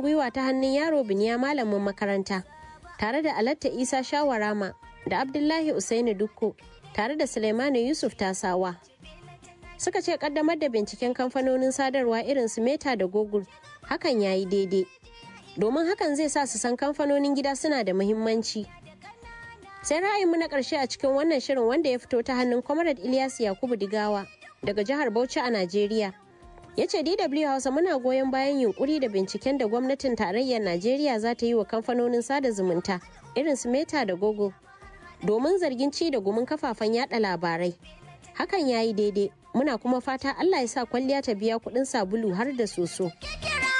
gwiwa ta hannun yaro biniya malamin makaranta tare da alatta isa shawarama da abdullahi usaini dukko tare da suleimanu yusuf tasawa suka ce kaddamar da binciken kamfanonin sadarwa irin su meta da google hakan ya yi daidai domin hakan zai sa su san kamfanonin gida suna da muhimmanci sai ra'ayinmu na ƙarshe a cikin wannan shirin wanda ya fito ta hannun comrade ilyas yakubu digawa daga jihar bauchi a najeriya ya ce dw hausa muna goyon bayan yunkuri da binciken da gwamnatin tarayyar najeriya za ta yi wa kamfanonin sada zumunta irin su meta da google domin zargin ci da gumin kafafen yada labarai hakan ya yi daidai muna kuma fata allah ya sa kwalliya ta biya kudin sabulu har da soso.